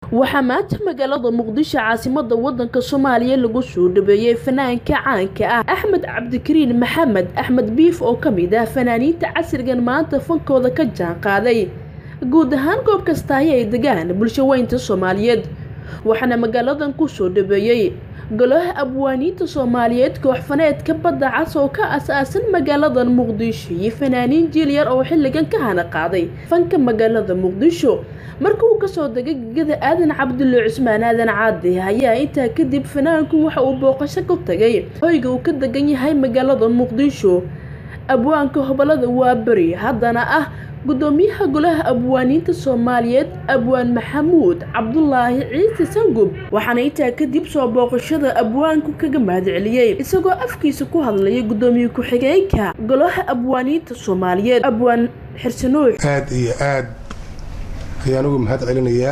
waxaa maanta magaalada muqdisho caasimada wadanka soomaaliya lagu soo dhaweeyey fanaanka caanka ah axmed cabdikariin maxamed axmed biif oo kamid ah fanaaniinta casrigan maanta fankooda ka jaan qaaday guud ahaan goob kastaahi ay degaan bulshaweynta soomaaliyeed waxaana magaaladan kusoo dhaweeyey golaha abwaaniinta soomaaliyeed kooxfaneedka badda cas oo ka as-aasan magaaladan muqdisho iyo fanaaniin jiil yar oo xilligan ka hana qaaday fanka magaalada muqdisho marka uu kasoo degay gegada aadan cabdulle cusmaan aadan caadi ayaa intaa kadib fanaanku waxa uu booqasho ku tagay hoyga uu ka degan yahay magaalada muqdisho abwaanka hobolada waa beri haddana ah gudoomiyaha golaha abwaaniinta soomaaliyeed abwaan maxamuud cabdulaahi ciise sangub waxaana intaa kadib soo booqashada abwaanku kaga mahadceliyey isagoo afkiisa ku hadlayay gudoomiye ku-xigeenka golaha abwaaniinta soomaaliyeed abwaan xirsanuux aada iyo aada ayaan ugu mahad celinayaa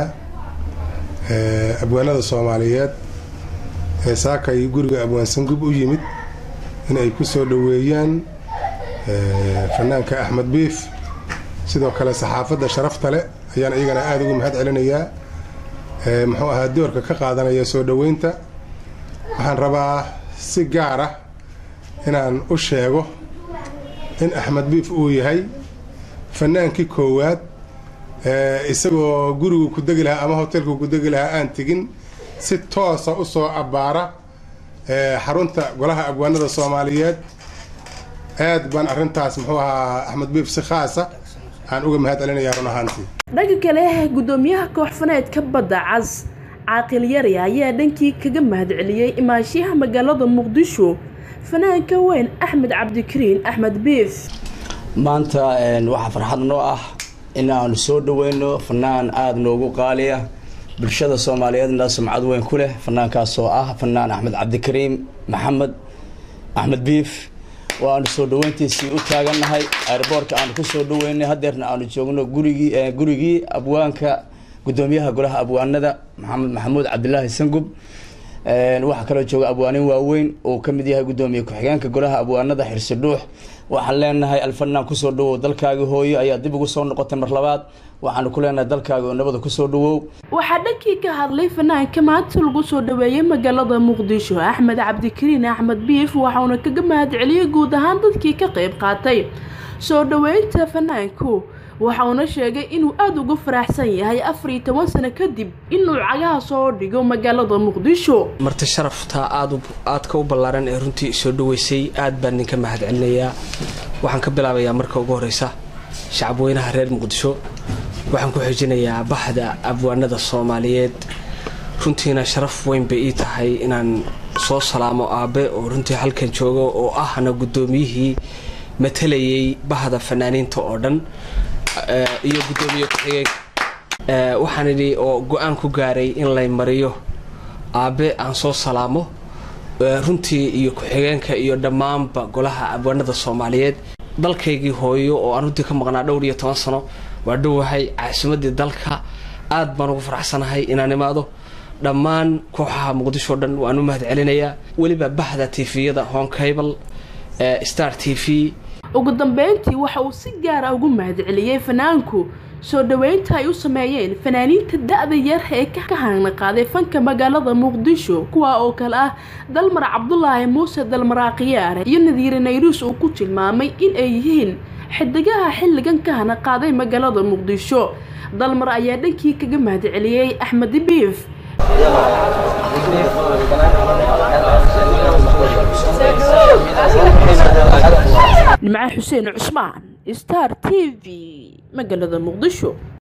abwaanada soomaaliyeed ee saakay guriga abwaan sangub u yimid in ay ku soo dhoweeyaan fanaanka axmed biif sidoo kale saxaafadda sharafta leh ayaan iyagana aada ugu mahad celinayaa muxuu ahaa doorka ka qaadanaya soo dhoweynta waxaan rabaa si gaar ah inaan u sheego in axmed biif uu yahay fanaankii koowaad isagoo gurigu ku degi lahaa ama hotelku ku degi lahaa aan tegin si toosa u soo abbaara xarunta golaha abwaanada soomaaliyeed aad baan arrintaas muxuu ahaa axmed biif si khaasa aan uga mahad celinayaa run ahaantii dhanka kale gudoomiyaha kooxfaneedka badda cas caaqil yari ayaa dhankii kaga mahad celiyey imaanshiyaha magaalada muqdisho fanaanka weyn axmed cabdikariin axmed biif maanta waxaa farxad noo ah in aanu soo dhaweyno fanaan aada noogu qaaliya bulshada soomaaliyeedna sumcad weyn ku leh fanaankaas oo ah fanaan axmed cabdikariim maxamed axmed biif oo aanu soo dhaweyntiisii u taagannahay airboortka aanu kusoo dhaweynay hadeerna aanu joogno gurigii gurigii abwaanka gudoomiyaha golaha abwaanada maxamed maxamuud cabdilaahi sangub waxaa kaloo jooga abwaanin waaweyn oo kamid yahay gudoomiye ku-xigeenka golaha abwaanada xirsi dhuux waxaan leenahay alfanaan kusoo dhawow dalkaagi hooyo ayaa dib ugu soo noqotay mar labaad waxaanu ku leenahay dalkaaga oo nabada kusoo dhawow waxaa dhankii ka hadlay fanaanka maanta lagu soo dhaweeyey magaalada muqdisho axmed cabdikariin axmed biif waxauna kaga mahad celiyey guud ahaan dadkii ka qeyb qaatay soo dhaweynta fanaanku waxauna sheegay inuu aada uga faraxsan yahay afar iyo toban sano kadib inuu cagaha soo dhigo magaalada muqdisho marti sharafta aada aadka u ballaaran ee runtii soo dhaweysay aad baan ninka mahad celinayaa waxaan ka bilaabayaa marka ugu horeysa shacabweynaha reer muqdisho waxaan ku xijinayaa baxda abwaanada soomaaliyeed runtiina sharaf weyn bay ii tahay inaan soo salaamo aabe oo runtii halkan joogo oo ahna guddoomiyihii matalayay bahda fanaaniinta oo dhan iyo gudoomiye ku-xigeen waxaan idhi oo go-aan ku gaaray in lay mariyo aabe aan soo salaamo runtii iyo ku-xigeenka iyo dhammaanba golaha abwaanada soomaaliyeed dalkaygii hooyo oo aan runtii ka maqnaa dhowr iyo toban sano waa dhowahay caasimadii dalka aad baan ugu faraxsanahay inaan imaado dhammaan kooxaha muqdisho o dhan waan u mahad celinayaa weliba bahda tifiyada honkable star t v ugu dambeyntii waxa uu si gaara ugu mahad celiyey fanaanku soo dhaweynta ay u sameeyeen fanaaniinta da-da yar ee ka hana qaaday fanka magaalada muqdisho kuwa oo kale ah dalmar cabdulaahi muuse dalmaraaqiyaare iyo nadiire nayruus uu ku tilmaamay in ay yihiin xidigaha xilligan ka hana qaaday magaalada muqdisho dalmar ayaa dhankii kaga mahad celiyey axmed biif nimca xuseen cusmaan star t v magaalada muqdisho